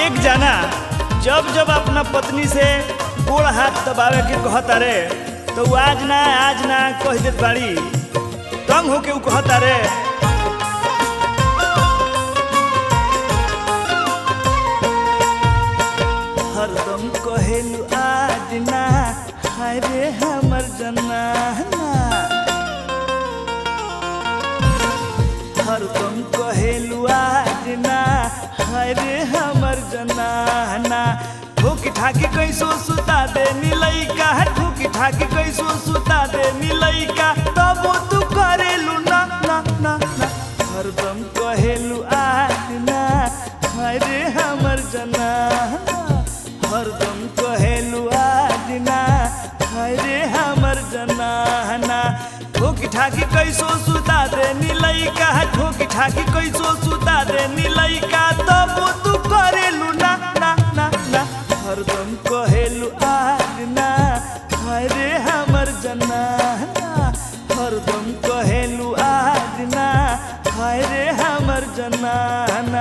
एक जना जब जब अपना पत्नी से गोड़ हाथ दबावे के कहता रे तो उ आज ना आज ना कह देत बाड़ी तंग होके उ कहता रे हरदम कहेलु आज ना हाय रे हमर जनाना हरदम कहेलु आज ना हाय रे हमर जनाना ठोकी ठाकी कैसो सुता दे मिलैका ठोकी ठाकी कैसो सुता दे मिलैका तब तू करेलु ना ना ना ना हरदम कहेलु आज ना हाय रे हमर जनाना हरदम कहेलु आज ना हाय रे हमर जनाना ठोकी ठाकी कैसो सुता दे नीलैका ठोकी ठाकी कैसो सुता दे नीलैका तब तू करेलु ना ना ना ना हरदम कहेलु आज ना हाय रे हमर जनाना हरदम कहेलु आज ना हाय रे हमर जनाना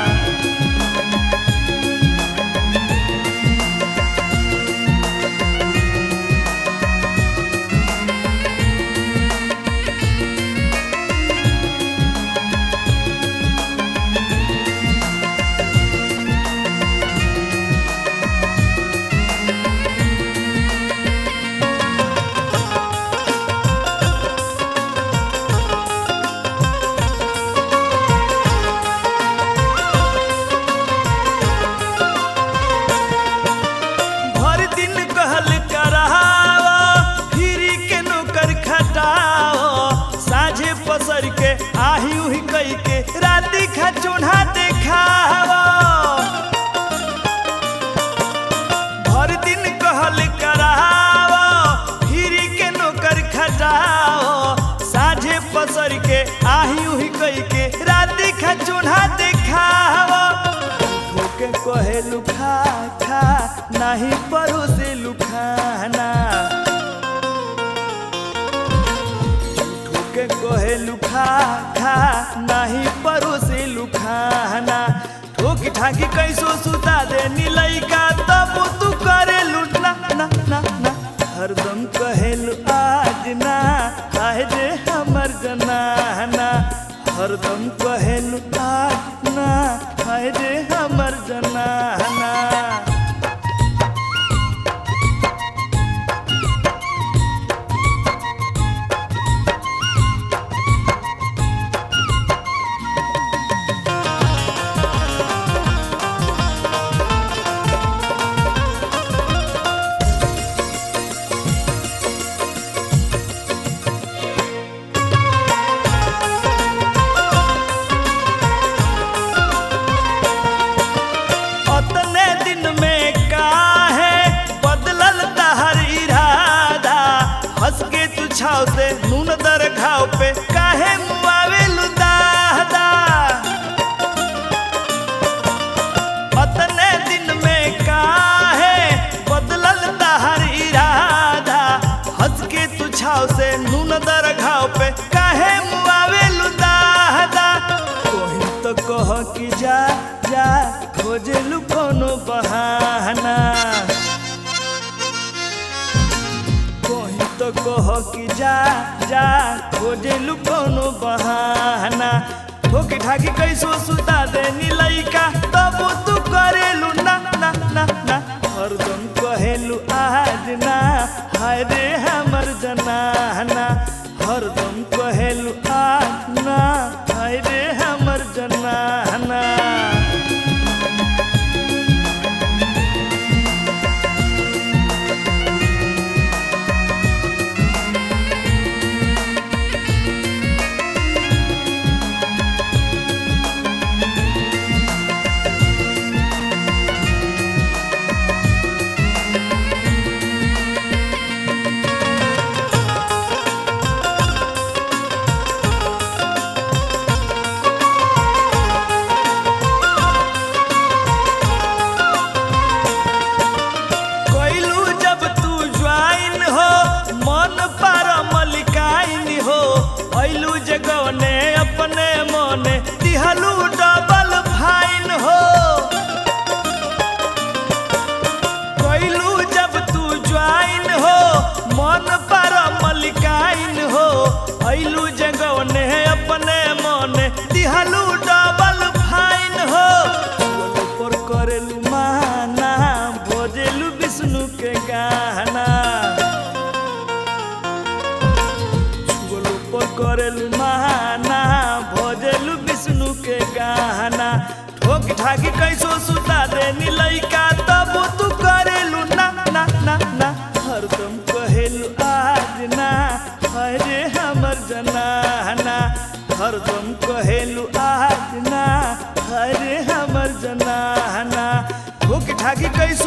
भर दिन कहल कराओ फिरी के नौकर खटाओ साझे पसर के आही उही कई के राती खा चूल्हा देखाओ भर दिन कहल कराओ फिरी के नौकर खटाओ साझे पसर के आही उही कई के राती खा चूल्हा देखाओ ठोके कहेलु खा खा नाही परोसे लुखाना ठोके कहेलु खा खा नाही परोसे लुखाना ठोकी ठाकी कैसो सुता दे नीलैका तब तू करेलु ना ना ना ना हरदम कहेलु आज ना आए जे हमर जनाना हरदम कहेलु आज ना आए जे हमर जनाना अतने दिन में काहे बदलल तहर इरादा हंस के तू छाव से नून दर घाव पे काहे मुआवे दादा अतने दिन में काहे बदलल तहर इरादा हंस के तू छाव से नून दर घाव पे काहे मुआवे दादा कोही तो कह कि जा जा खोजलु कोनो बहाना कोही तो कह कि जा जा खोजलु कोनो बहाना ठोकी ठाकी कैसो सुता दे नीलैका तब तू करेलु ना ना ना ना हरदम कहेलु आज ना हाय रे हमर जनाना हरदम कहेलु आज ना हाय रे हमर जनाना ठाकी कैसो सुता दे लइका तब तू करेलू ना ना ना ना हरदम कहेलू आज ना अरे हमर जनाना हरदम कहेलू आज ना अरे हमर जनाना भूख ठाकी कैसो